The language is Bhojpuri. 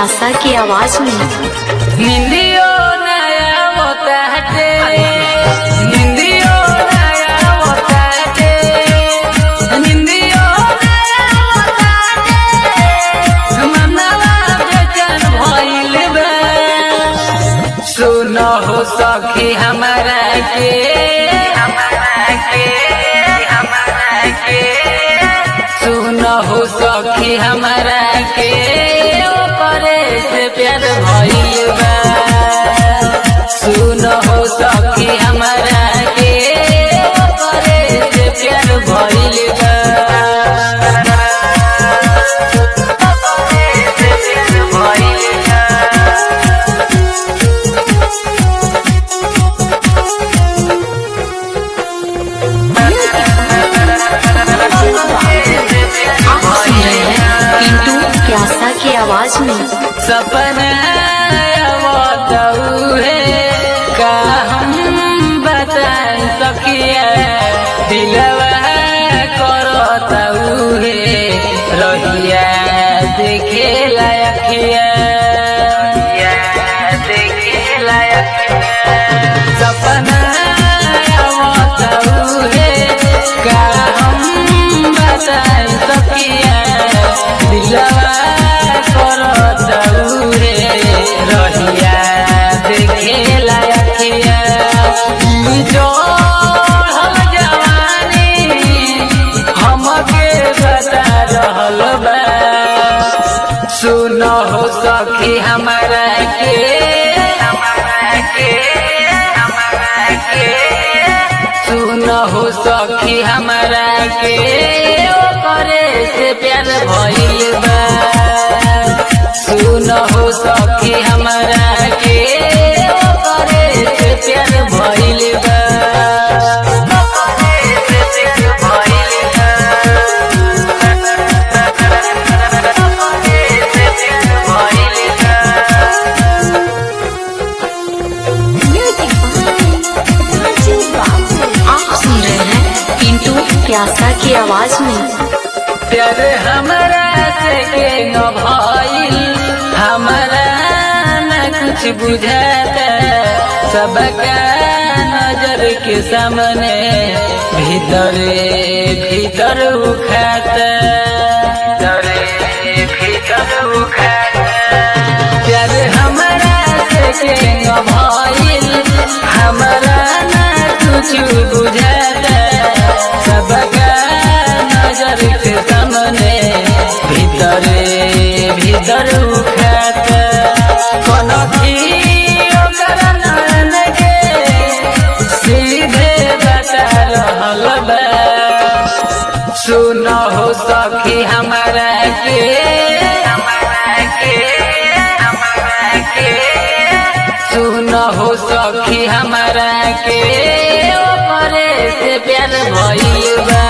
प्यासा की आवाज में निंदियो नया होता है निंदियो नया होता है निंदियो नया होता है मनवा बेचैन भइल बा सुनो हो सखी हमारा के हमारा के हमारा के सुनो हो सखी हमारा के ओपरे से प्यार भइल बा सुनो हो सखी हमारा के ओपरे से प्यार भइल बा ओपरे से प्यार भइल बा आप सुन रहे हैं पिंटू प्यासा की आवाज में सपना बताऊ है का हम बता सकिया दिलवा करताऊ है रहिया देखे लायकिया देखे लायकिया सपना बताऊ है का हम बता सकिया दिलवा करताऊ रे रहिया देखे लायकिया ई जो हम जवानी हमके बता रहल बा सुनो हो सखी हमारा के हमारा के हमारा के सुनो हो सखी हमारा के ओकरे से प्यार भइल बा सुनो हो सखी हमारा के ओकरे से प्यार भइल बा ओकरे से प्यार भइल आप सुन रहे हैं पिंटू प्यासा की आवाज में प्यार हमारा से के न भइल हमारा न कुछ बुझाता सबका नजर के सामने भीतर भीतर उखाता भीतर भीतर उखाता प्यार हमारा से के न भइल हमारा न कुछ बुझाता सबका नजर के सामने भीतर भीतर उठाता कोनो भी ओकर नयन के सीधे बता रहल बा सुनो हो सखी हमारा के हमारा के हमारा के सुनो हो सखी हमारा के ओपरे से प्यार भइल बा